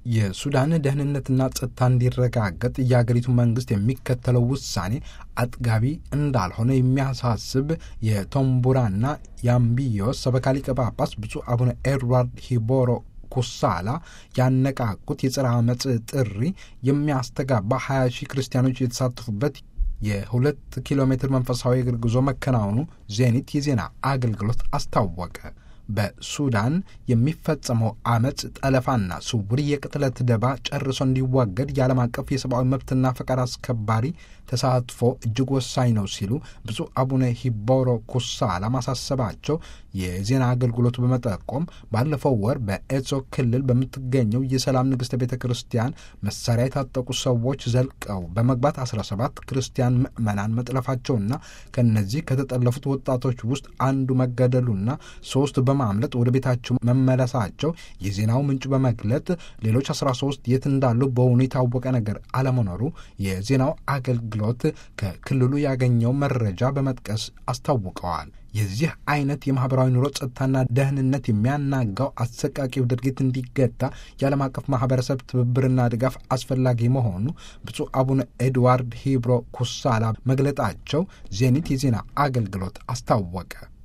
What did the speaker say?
የሱዳን ደህንነትና ጸጥታ እንዲረጋገጥ የአገሪቱ መንግስት የሚከተለው ውሳኔ አጥጋቢ እንዳልሆነ የሚያሳስብ የቶምቡራና የአምቢዮስ ሰበካ ሊቀ ጳጳስ ብፁዕ አቡነ ኤድዋርድ ሂቦሮ ኩሳላ ያነቃቁት የጸረ አመፅ ጥሪ የሚያስተጋባ 20 ሺህ ክርስቲያኖች የተሳተፉበት የሁለት ኪሎ ሜትር መንፈሳዊ እግር ጉዞ መከናወኑ ዜኒት የዜና አገልግሎት አስታወቀ። በሱዳን የሚፈጸመው አመፅ፣ ጠለፋና ስውር የቅጥለት ደባ ጨርሶ እንዲዋገድ የዓለም አቀፍ የሰብአዊ መብትና ፈቃድ አስከባሪ ተሳትፎ እጅግ ወሳኝ ነው ሲሉ ብፁዕ አቡነ ሂቦሮ ኩሳላ ማሳሰባቸው የዜና አገልግሎቱ በመጠቆም ባለፈው ወር በኤዞ ክልል በምትገኘው የሰላም ንግሥተ ቤተ ክርስቲያን መሳሪያ የታጠቁ ሰዎች ዘልቀው በመግባት 17 ክርስቲያን ምዕመናን መጥለፋቸውና ከነዚህ ከተጠለፉት ወጣቶች ውስጥ አንዱ መገደሉና ሶስት በማምለጥ ወደ ቤታቸው መመለሳቸው የዜናው ምንጩ በመግለጥ ሌሎች 13 የት እንዳሉ በውኑ የታወቀ ነገር አለመኖሩ የዜናው አገልግሎት ከክልሉ ያገኘው መረጃ በመጥቀስ አስታውቀዋል። የዚህ አይነት የማህበራዊ ኑሮ ጸጥታና ደህንነት የሚያናጋው አሰቃቂው ድርጊት እንዲገታ የዓለም አቀፍ ማህበረሰብ ትብብርና ድጋፍ አስፈላጊ መሆኑ ብፁዕ አቡነ ኤድዋርድ ሂብሮ ኩሳላ መግለጣቸው ዜኒት የዜና አገልግሎት አስታወቀ።